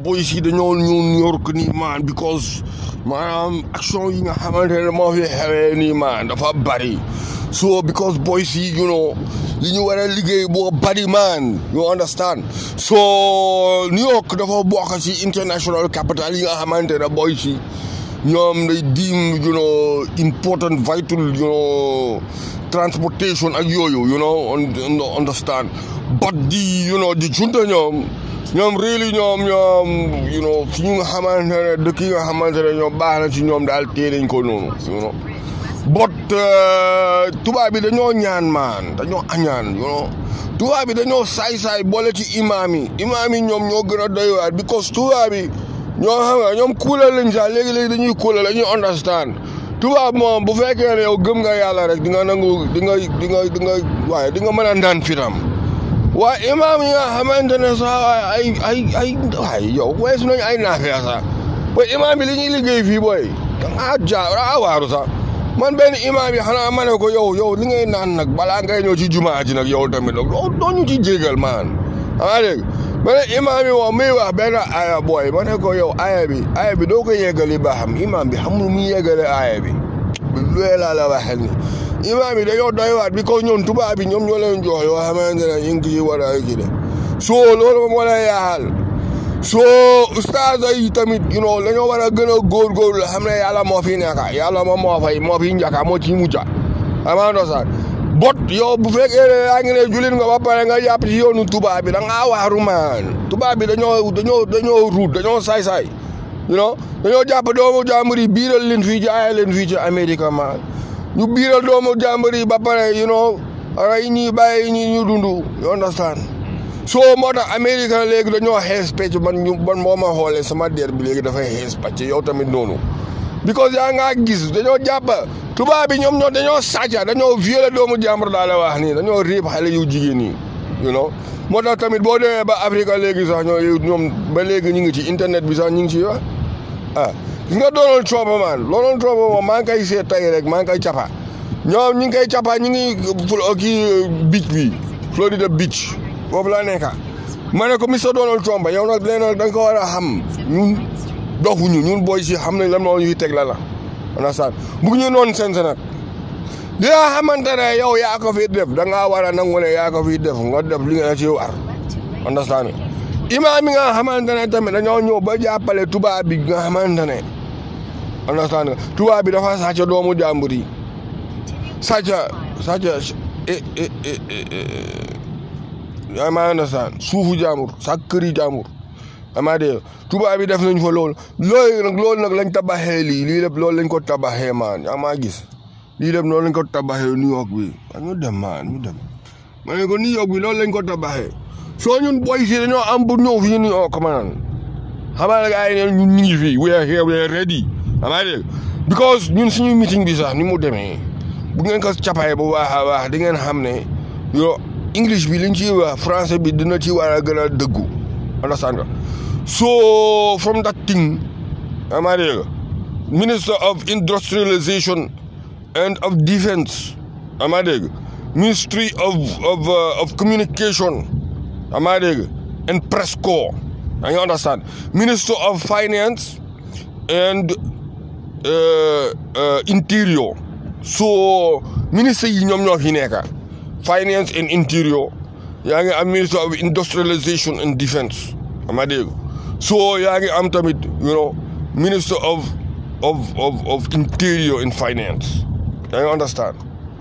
boys yi dañoo ñëw New York nii man because maanaam action yi nga xamante ne moo fi xewee nii man dafa bari so because boys yi you know li ñu war a liggéey boo bari man you understand so New York dafa bokk ci international capital yi nga xamante ne boys yi ñoom day deem you know important vital you know transportation ak yooyu you know understand but di you know di junta ñoom ñoom really ñoom ñoom you know fi ñu nga xamante ne dëkk yi nga xamante ne ñoom baax na ci ñoom daal tee nañ ko noonu you know but tubaab bi dañoo ñaan maan dañoo añaan you know tubaab bi dañoo saay-saay boole ci imaam yi imaam yi ñoom ñoo gën a doy waar because tubaab bi ñoo xam nga ñoom kuulal lañ sax léegi-léegi dañuy kuulal dañuy understand tubaab moom bu fekkee ne yow gëm nga yàlla rek di nga nangu di nga di nga di nga waaye di nga mën a ndaan fitam waaye imaam yi nga xamante ne sax ay ay ay waaye yow weesu nañu ay naafee sax booy imaam bi li ñuy liggéey fii booy dangaa jaa dangaa waaru sax man benn imaam yi xanaa ma ne ko yow yow li ngay naan nag balaa ngay ñëw ci jumaa ji nag yow tamit nag doo ñu ci jégal maan xanaa dégg benn imaam yi moom muy wax benn aya booy ma ne ko yow aya bi aya bi doo ko yeggali ba xam imaam bi xamul mu yeggale aya bi luwee laa la waxel ni imaam yi dañoo doy waat bi ko ñoom tubaab bi ñoom ñoo leen jox yoo xamante ne ñu ngi ci war a kii de soo loolu moom moo lay yaaxal soo ustaas yi tamit you know dañoo war a gën a góorgóorlu xam ne yàlla moo fi nekk yàlla moom moo fay moo fi njëkk moo ci mucca amaando sax bot yow bu fekkee ne yaa ngi ne julit nga ba pare nga jàpp ci yoonu tubaab bi da ngaa waaru maan tubaab bi dañoo dañoo dañoo ruut dañoo saay-saay you know dañoo jàpp doomu jàmbur yi biiral leen fii jaay leen fii ci Amérique maan ñu biiral doomu jàmbur yi ba pare you know rey ñi bàyyi ñi ñu dund you understand soo moo tax Amérique léegi dañoo xees pecc man ñu man moo ma xoolee sama der bi léegi dafay xees pàcc yow tamit noonu because yaa ngaa gis dañoo jàpp tubaab bi ñoom ñoo dañoo sàcca dañoo violé doomu jàmbur daal la wax nii dañoo réeb xale yu jigéen ñi you know moo tax tamit boo demee ba Afrique léegi sax ñoo ñoom ba léegi ñu ngi ci internet bi sax ñu ngi ci wax ah gis nga Donald Trump man Donald Trump moom maa ngi koy seet tey rek maa ngi koy cappa ñoom ñu ngi koy cappa ñu ngi kii beach bi Florida beach foofu laa nekka ma ne ko Mr Donald Trump yow nag léegi nag da nga ko war a xam ñun doxuñu ñun booy si xam nañ lan moo ñuy teg la la understand bugg ñu noonu seen nag li nga xamante ne yow yaa ko fi def da ngaa war a nangu ne yaa ko fi def nga def li nga ci war understand imaam yi nga xamante ne tamit dañoo ñëw ba jàppale tubaab bi nga xamante ne understand tubaab bi dafa sàcc doomu jàmbur yi sàcc sàcc yaa ma understand suufu jàmbur sa këri jàmbur amaa dee tubaab bi def nañ fa loolu loolu nag loolu nag lañ tabaxee lii lii lépp loolu lañ ko tabaxee maan yaa maa gis lii lépp loolu lañ ko tabaxee New York bi ñu dem maan ñu dem ma ne ko New York bi loolu lañ ko tabaxee soo ñun boy si dañoo am pour ñëw fii New York man xamaa ne gars yi ne ñun ñu ngi fii we are here we are ready amaa dee because ñun suñu meeting bi sax ni mu demee bu ngeen ko capayee bu baax a baax di ngeen xam ne yo english bi liñ ci wax français bi dina ci war a gën a dëggu understand nga so from that thing amaa dégg minister of industrialization and of defense amaa dégg ministry of of of communication amaa dégg and press corps yaa ngi understand minister of finance and interior so ministre yi ñoom ñoo fi nekka finance and interior yaa ngi am minister of industrialization and defense ama dégg so yaa ngi am tamit you know minister of of of of interior and finance yaa ngi understand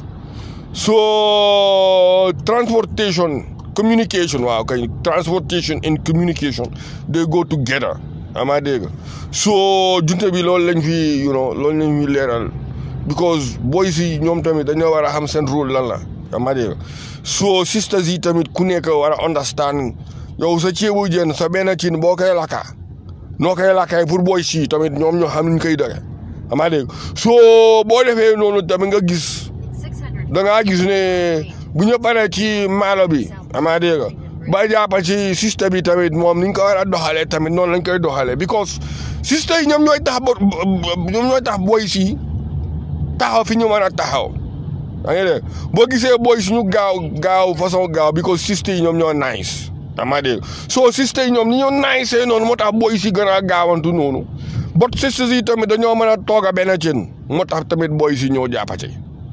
so transportation communication waaw kay transportation and communication they go together ama dégg so junte bi loolu lañ fi you know loolu lañ fi leeral because boys yi ñoom tamit dañoo war a xam seen rôle lan la ama dégg so sisters yi tamit ku nekk war a understand yow sa ceebu jën sa benn cin boo koy lakka noo koy lakkay pour boys yi tamit ñoom ñoo xam nuñ koy dëgg ama dégg so boo defee noonu tamit nga gis da ngaa gis ne bu ñu paree ci maalo bi ama dégg ba jàppa ci système bi tamit moom ni ñu ko war a doxalee tamit noonu lañ koy doxalee because système yi ñoom ñooy tax ba ñoom ñooy tax boy si taxaw fi ñu mën a taxaw yaa ngi dégg boo gisee boy suñu gaaw gaaw façon gaaw because système yi ñoom ñoo nice dama dégg soo sisters yi ñoom ni ñu naay see noonu moo tax booy si gën a gaawantu noonu bot sisters yi tamit dañoo mën a toog a benn cin moo tax tamit booy si ñoo jàppate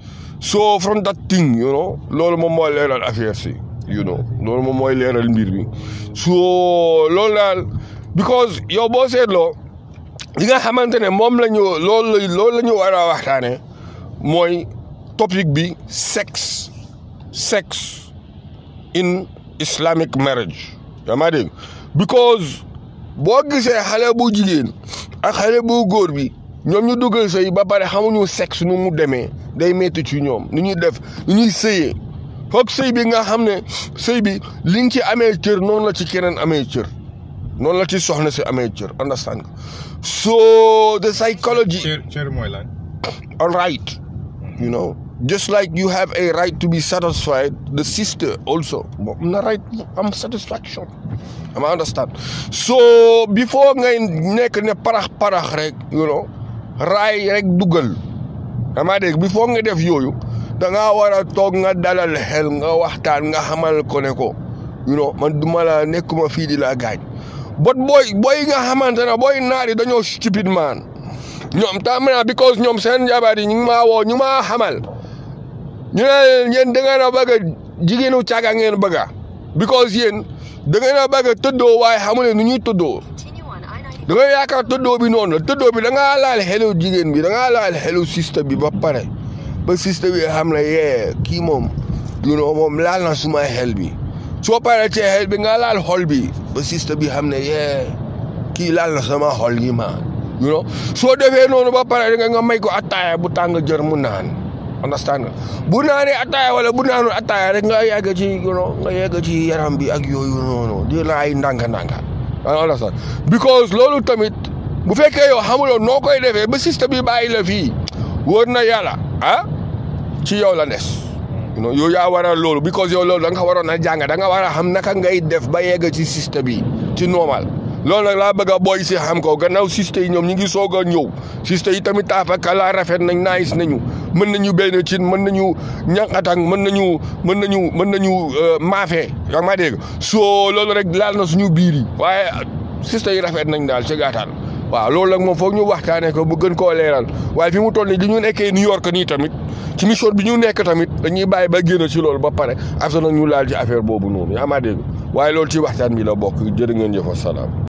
so from that thing you know loolu moom mooy leeral affaire si you know loolu moom mooy leeral mbir mi so loolu daal because yow boo seetloo li nga xamante ne moom la ñu loolu la loolu la ñu war a waxtaane mooy topic bi sex sex in islamic marriage yaa maa dégg because boo gisee xale bu jigéen ak xale bu góor bi ñoom ñu dugal sëy ba pare xamuñu sexe nu mu demee day métti ci ñoom nu ñuy def nu ñuy sëyee foog sëy bi nga xam ne sëy bi li nga ci amee cër noonu la ci keneen amee cër noonu la ci soxna si amee cër understand nga so the psychology cër cër mooy lan. a right you know just like you have a right to be satisfied the sister also am na right am satisfaction am understand so before ngay nekk ne parax parax rek you know raay rek dugal dama dégg before nga def yooyu da ngaa war a toog nga dalal xel nga waxtaan nga xamal ko ne ko you know man duma la nekkuma fii di la gaañ bot booy booy nga xamante ne booy naari dañoo stupid man ñoom tam na because ñoom seen jabar yi ñu ngi maa woo ñu maa xamal ñu ne yéen da ngeen a bëgg a jigéenu caga ngeen bëgg a because yéen da ngeen a bëgg a tëddoo waaye xamu ne nu ñuy tëddoo da nga yaakaar tëddoo bi noonu la tëddoo bi da ngaa laal xelu jigéen bi da ngaa laal xelu sista bi ba pare ba sista bi xam ne yee kii moom you know moom laal na suma xel bi soo paree ci xel bi nga laal xol bi ba sista bi xam ne yee kii laal na sama xol yi ma you know soo defee noonu ba pare da nga may ko attaaya bu tàng jër mu naan understand nga bu naanee attaaya wala bu naanul attaaya rek nga yegg ci you know nga yegg ci yaram bi ak yooyu noonu di laay ndànk-ndànk understand because loolu tamit bu fekkee yow xamuloo noo koy defee ba sista bi bàyyi la fii wóor na yàlla ah ci yow la des you know yow yaa waral loolu because yow loolu da nga waroon a jàng da nga war a xam naka ngay def ba yegg ci sista bi ci normal loolu nag laa bëgg a booy si xam ko gannaaw sista yi ñoom ñi ngi soog a ñëw sista yi tamit taafaka laa rafet nañ nice nañu mën nañu benn cin mën nañu ñànkatang mën nañu mën nañu mën nañu maafe yaa ma dégg soo loolu rek laal na suñu biir yi waaye sista yi rafet nañ daal ci gàttal waaw loolu nag moom foog ñu waxtaanee ko bu gën koo leeral waaye fi mu toll nii di ñu nekkee New York nii tamit ci mission bi ñu nekk tamit dañuy bàyyi ba génn ci loolu ba pare after nag ñu laal ci affaire boobu noonu yaa ma dégg waaye loolu ci waxtaan bi la bokk jërë ngeen jëf salaam